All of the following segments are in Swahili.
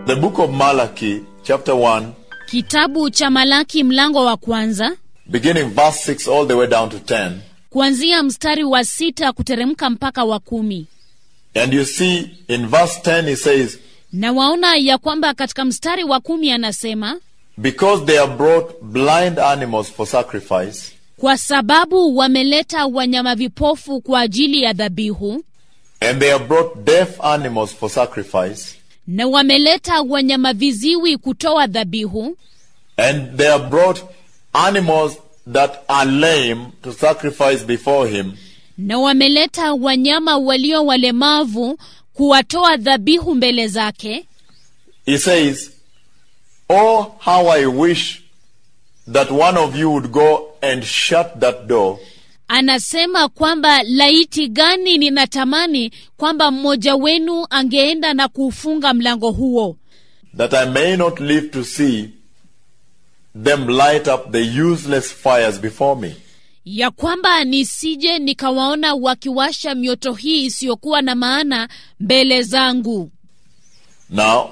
The book of Malachi, chapter 1, Kitabu cha Malaki mlango wa kwanza beginning verse 6 all the way down to 10. kuanzia mstari wa sita kuteremka mpaka wa kumi. And you see in verse 10 he says, Na waona ya kwamba katika mstari wa kumi anasema Because they have brought blind animals for sacrifice, kwa sababu wameleta wanyama vipofu kwa ajili ya dhabihu and they have brought deaf animals for sacrifice, na wameleta wanyama viziwi kutoa dhabihu and they have brought animals that are lame to sacrifice before him, na wameleta wanyama walio walemavu kuwatoa dhabihu mbele zake. he says, Oh, how I wish that one of you would go and shut that door Anasema kwamba laiti gani ninatamani kwamba mmoja wenu angeenda na kuufunga mlango huo, that I may not live to see them light up the useless fires before me. ya kwamba nisije nikawaona wakiwasha mioto hii isiyokuwa na maana mbele zangu. Now,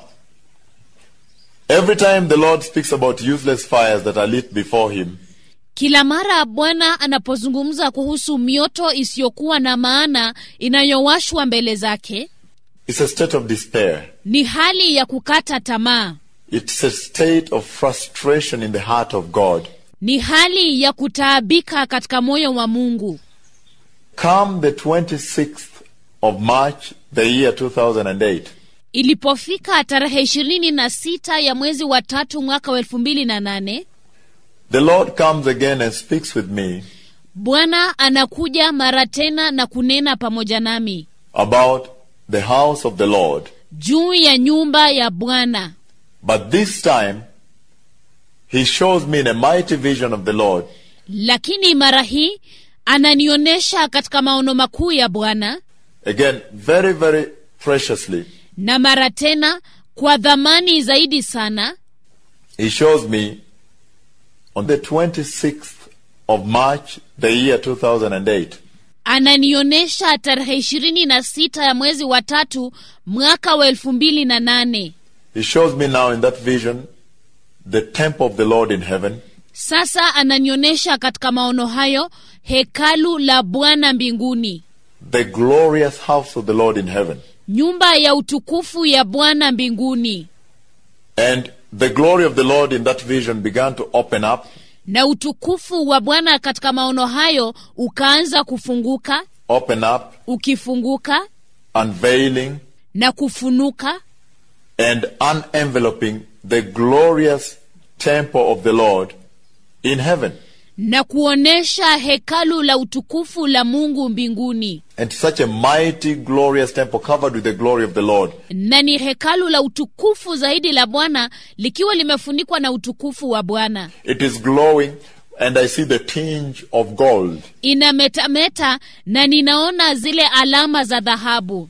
every time the Lord speaks about useless fires that are lit before him, Kila mara Bwana anapozungumza kuhusu mioto isiyokuwa na maana inayowashwa mbele zake, it's a state of despair. ni hali ya kukata tamaa, It's a state of frustration in the heart of God. ni hali ya kutaabika katika moyo wa Mungu. Come the 26th of March, the year 2008, Ilipofika tarehe ishirini na sita ya mwezi wa tatu mwaka wa elfu mbili na nane the Lord comes again and speaks with me Bwana anakuja mara tena na kunena pamoja nami about the house of the Lord. juu ya nyumba ya Bwana. But this time, He shows me in a mighty vision of the Lord Lakini mara hii ananionyesha katika maono makuu ya Bwana, again very, very preciously. na mara tena kwa dhamani zaidi sana. He shows me on the 26th of March, the year 2008. Ananionyesha tarehe ishirini na sita ya mwezi wa tatu mwaka wa elfu mbili na nane. He shows me now in that vision the temple of the Lord in heaven, Sasa ananionyesha katika maono hayo hekalu la Bwana mbinguni, the glorious house of the Lord in heaven. nyumba ya utukufu ya Bwana mbinguni. And the glory of the Lord in that vision began to open up, Na utukufu wa Bwana katika maono hayo ukaanza kufunguka, open up, ukifunguka unveiling, na kufunuka and unenveloping the glorious temple of the Lord in heaven. na kuonesha hekalu la utukufu la Mungu mbinguni. And such a mighty, glorious temple covered with the glory of the Lord. Na ni hekalu la utukufu zaidi la Bwana likiwa limefunikwa na utukufu wa Bwana. It is glowing, and I see the tinge of gold. Inametameta na ninaona zile alama za dhahabu.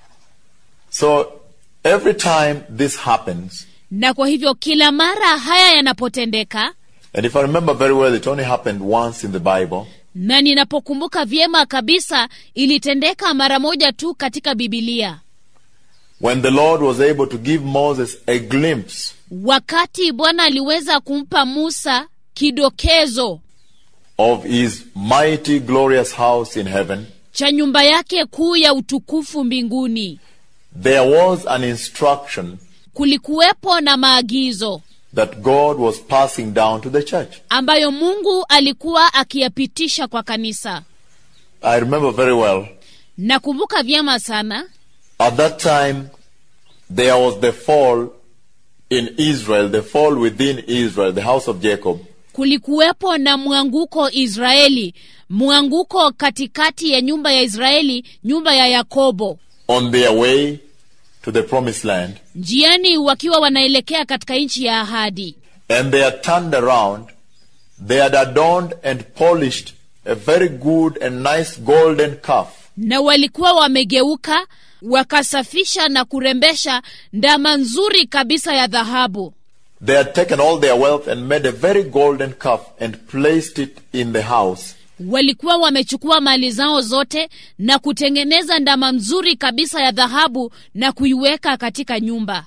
So every time this happens, Na kwa hivyo kila mara haya yanapotendeka, and if I remember very well, it only happened once in the Bible. na ninapokumbuka vyema kabisa, ilitendeka mara moja tu katika Bibilia, When the Lord was able to give Moses a glimpse wakati Bwana aliweza kumpa Musa kidokezo of his mighty, glorious house in heaven, cha nyumba yake kuu ya utukufu mbinguni. there was an instruction Kulikuwepo na maagizo that God was passing down to the church. ambayo Mungu alikuwa akiyapitisha kwa kanisa. I remember very well. Nakumbuka vyema sana, At that time, there was the fall in Israel, the fall within Israel, the house of Jacob. kulikuwepo na mwanguko Israeli, mwanguko katikati ya nyumba ya Israeli, nyumba ya Yakobo, on their way to the promised land. njiani wakiwa wanaelekea katika nchi ya ahadi. And they had turned around. They had adorned and polished a very good and nice golden calf. na walikuwa wamegeuka wakasafisha na kurembesha ndama nzuri kabisa ya dhahabu. They had taken all their wealth and made a very golden calf and placed it in the house. walikuwa wamechukua mali zao zote na kutengeneza ndama mzuri kabisa ya dhahabu na kuiweka katika nyumba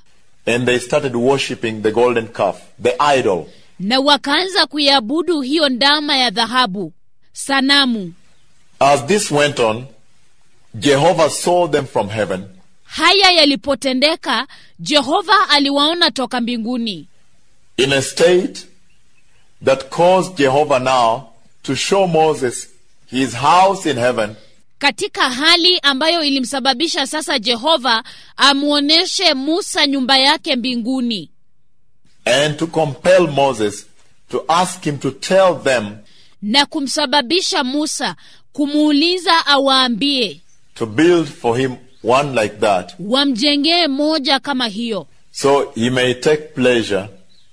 and they started worshipping the golden calf, the idol. na wakaanza kuiabudu hiyo ndama ya dhahabu sanamu As this went on, Jehovah saw them from heaven haya yalipotendeka jehova aliwaona toka mbinguni in a state that caused Jehovah now to show Moses his house in heaven katika hali ambayo ilimsababisha sasa jehova amwonyeshe musa nyumba yake mbinguni and to compel Moses to ask him to tell them na kumsababisha musa kumuuliza awaambie to build for him one like that wamjengee moja kama hiyo so he may take pleasure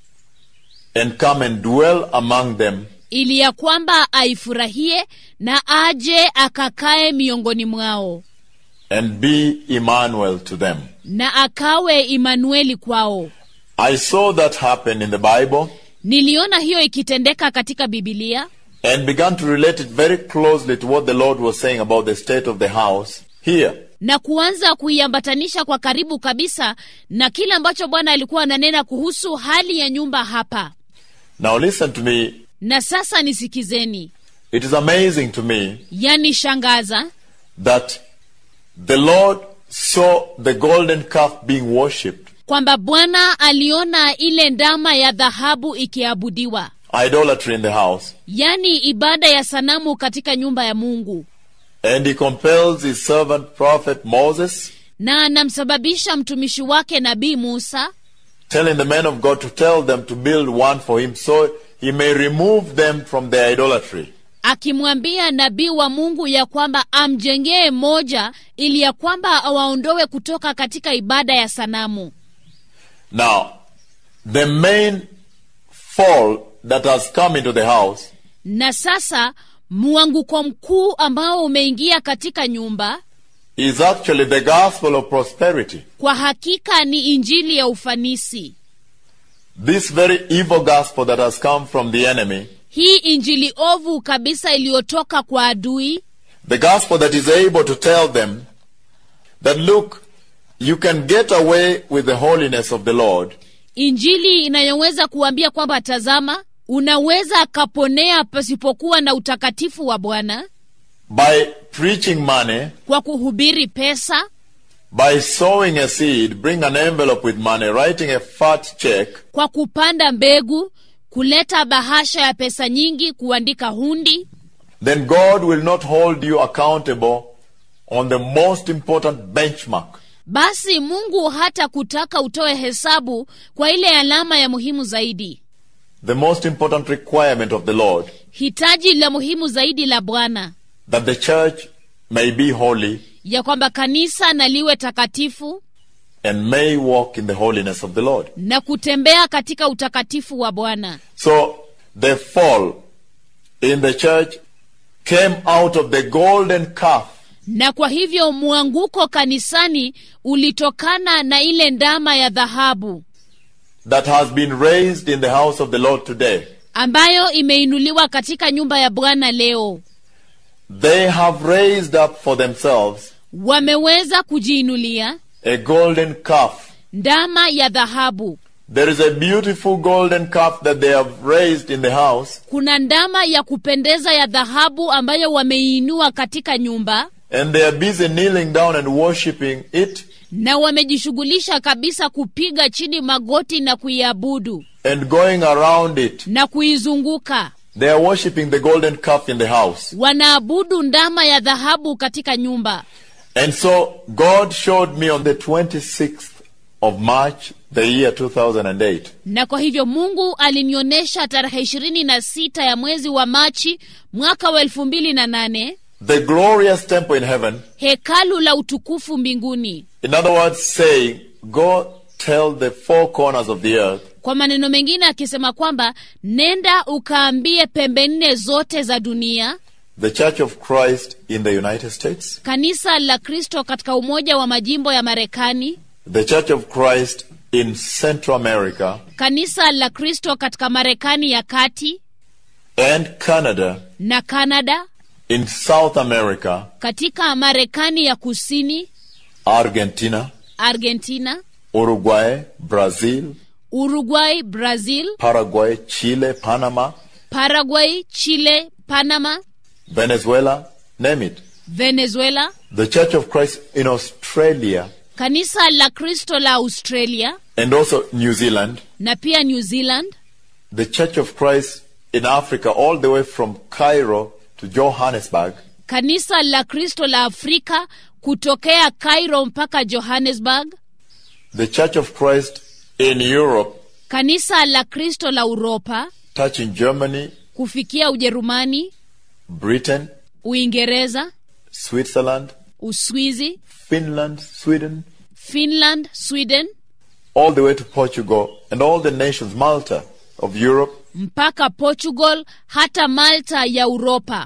and come and dwell among them ili ya kwamba aifurahie na aje akakae miongoni mwao and be Emmanuel to them. na akawe imanueli kwao I saw that happen in the Bible niliona hiyo ikitendeka katika bibilia and began to relate it very closely to what the Lord was saying about the state of the house here. na kuanza kuiambatanisha kwa karibu kabisa na kile ambacho bwana alikuwa ananena kuhusu hali ya nyumba hapa Now listen to me. na sasa nisikizeni It is amazing to me yani shangaza that the Lord saw the golden calf being worshipped, kwamba bwana aliona ile ndama ya dhahabu ikiabudiwa idolatry in the house, yani ibada ya sanamu katika nyumba ya mungu and he compels his servant prophet Moses, na anamsababisha mtumishi wake nabii musa telling the men of God to tell them to build one for him so he may remove them from their idolatry. akimwambia nabii wa mungu ya kwamba amjengee moja ili ya kwamba awaondowe kutoka katika ibada ya sanamu Now, the main fall that has come into the house na sasa mwanguko mkuu ambao umeingia katika nyumba is actually the gospel of prosperity. kwa hakika ni injili ya ufanisi This very evil gospel that has come from the enemy, hii injili ovu kabisa iliyotoka kwa adui the gospel that is able to tell them that look, you can get away with the holiness of the Lord injili inayoweza kuambia kwamba tazama unaweza kaponea pasipokuwa na utakatifu wa bwana by preaching money, kwa kuhubiri pesa by sowing a seed, bring an envelope with money, writing a fat check, kwa kupanda mbegu kuleta bahasha ya pesa nyingi kuandika hundi then God will not hold you accountable on the most important benchmark. basi mungu hata kutaka utoe hesabu kwa ile alama ya muhimu zaidi The most important requirement of the Lord hitaji la muhimu zaidi la bwana that the church may be holy ya kwamba kanisa na liwe takatifu and may walk in the holiness of the Lord. na kutembea katika utakatifu wa bwana So the fall in the church came out of the golden calf na kwa hivyo mwanguko kanisani ulitokana na ile ndama ya dhahabu that has been raised in the house of the Lord today. ambayo imeinuliwa katika nyumba ya bwana leo They have raised up for themselves wameweza kujiinulia a golden calf. ndama ya dhahabu There is a beautiful golden calf that they have raised in the house, kuna ndama ya kupendeza ya dhahabu ambayo wameiinua katika nyumba and they are busy kneeling down and worshiping it na wamejishughulisha kabisa kupiga chini magoti na kuiabudu and going around it. na kuizunguka They are worshiping the golden calf in the house. wanaabudu ndama ya dhahabu katika nyumba And so God showed me on the 26th of March, the year 2008, na kwa hivyo mungu alinionyesha tarehe ishirini na sita ya mwezi wa machi mwaka wa elfu mbili na nane the glorious temple in heaven. hekalu la utukufu mbinguni In other words, saying, Go tell the four corners of the earth kwa maneno mengine akisema kwamba nenda ukaambie pembe nne zote za dunia the Church of Christ in the United States, kanisa la kristo katika umoja wa majimbo ya marekani the Church of Christ in Central America, kanisa la kristo katika marekani ya kati and Canada, na kanada in South America, katika marekani ya kusini Argentina, argentina Uruguay, Brazil, Uruguay, Brazil, Paraguay, Chile, Panama, Paraguay, Chile, Panama, Venezuela, name it. Venezuela, The Church of Christ in Australia kanisa la Kristo la Australia and also New Zealand, na pia New Zealand, the Church of Christ in Africa, all the way from Cairo to Johannesburg, kanisa la Kristo la Afrika kutokea Cairo mpaka Johannesburg, the Church of Christ in Europe, kanisa la Kristo la Uropa touching Germany, kufikia Ujerumani, Britain, Uingereza, Switzerland, Uswizi, Finland, Sweden, Finland, Sweden all the way to Portugal and all the nations, Malta of Europe. mpaka Portugal hata Malta ya Uropa.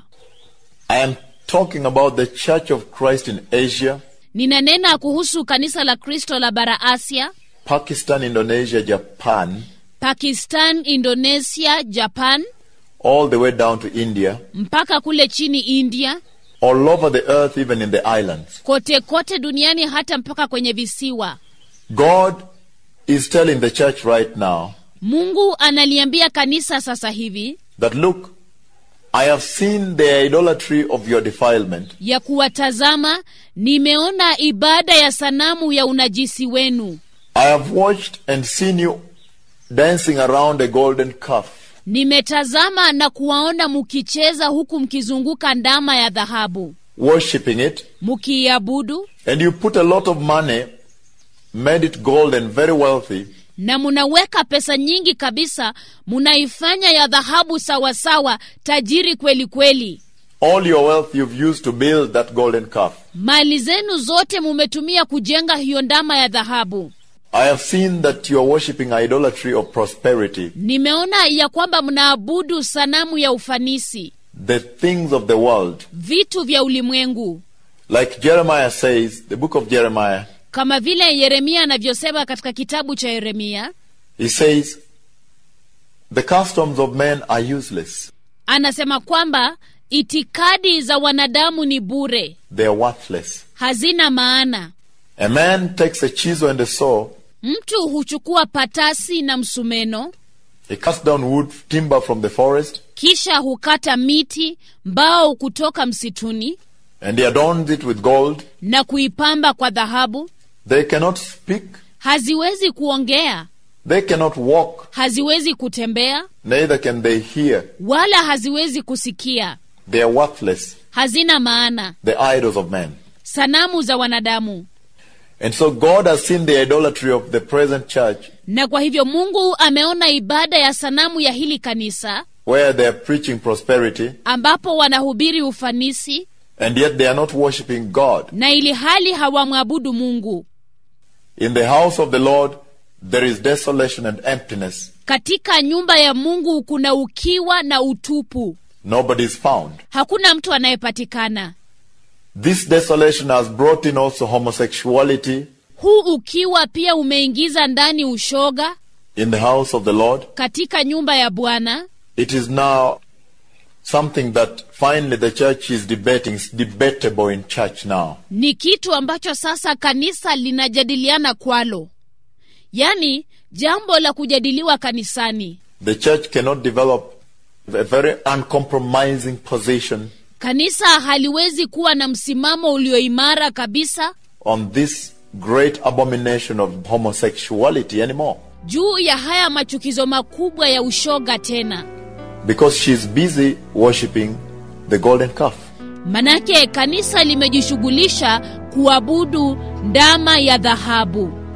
I am talking about the Church of Christ in Asia, Ninanena kuhusu kanisa la Kristo la bara Asia, Pakistan, Indonesia, Japan, Pakistan, Indonesia, Japan all the way down to India, mpaka kule chini India, all over the earth, even in the islands. kote kote duniani hata mpaka kwenye visiwa. God is telling the church right now Mungu analiambia kanisa sasa hivi that look, I have seen the idolatry of your defilement. ya kuwatazama, nimeona ibada ya sanamu ya unajisi wenu, I have watched and seen you dancing around a golden calf. nimetazama na kuwaona mukicheza huku mkizunguka ndama ya dhahabu, worshipping it, mukiiabudu and you put a lot of money, made it gold and very wealthy, na munaweka pesa nyingi kabisa, munaifanya ya dhahabu sawasawa, tajiri kweli kweli. all your wealth you've used to build that golden calf. Mali zenu zote mumetumia kujenga hiyo ndama ya dhahabu. I have seen that you are worshipping idolatry of prosperity, Nimeona ya kwamba mnaabudu sanamu ya ufanisi, the things of the world. vitu vya ulimwengu, Like Jeremiah says, the book of Jeremiah, kama vile Yeremia anavyosema katika kitabu cha Yeremia. he says, The customs of men are useless, Anasema kwamba itikadi za wanadamu ni bure, they are worthless. hazina maana. A man takes a chisel and a saw, Mtu huchukua patasi na msumeno, he cuts down wood, timber from the forest, kisha hukata miti, mbao kutoka msituni and he adorns it with gold. na kuipamba kwa dhahabu. They cannot speak, Haziwezi kuongea, they cannot walk, haziwezi kutembea, neither can they hear. wala haziwezi kusikia. They are worthless, Hazina maana, the idols of men. sanamu za wanadamu. And so God has seen the idolatry of the present church, Na kwa hivyo Mungu ameona ibada ya sanamu ya hili kanisa where they are preaching prosperity, ambapo wanahubiri ufanisi and yet they are not worshiping God. na ili hali hawamwabudu Mungu. In the house of the Lord, there is desolation and emptiness. Katika nyumba ya Mungu kuna ukiwa na utupu, Nobody is found. hakuna mtu anayepatikana. This desolation has brought in also homosexuality Huu ukiwa pia umeingiza ndani ushoga in the house of the Lord. katika nyumba ya Bwana. It is now something that finally the church is debating. It's debatable in church now. Ni kitu ambacho sasa kanisa linajadiliana kwalo, yaani jambo la kujadiliwa kanisani. The church cannot develop a very uncompromising position Kanisa haliwezi kuwa na msimamo ulioimara kabisa on this great abomination of homosexuality anymore juu ya haya machukizo makubwa ya ushoga tena, because she's busy worshiping the golden calf. manake kanisa limejishughulisha kuabudu ndama ya dhahabu.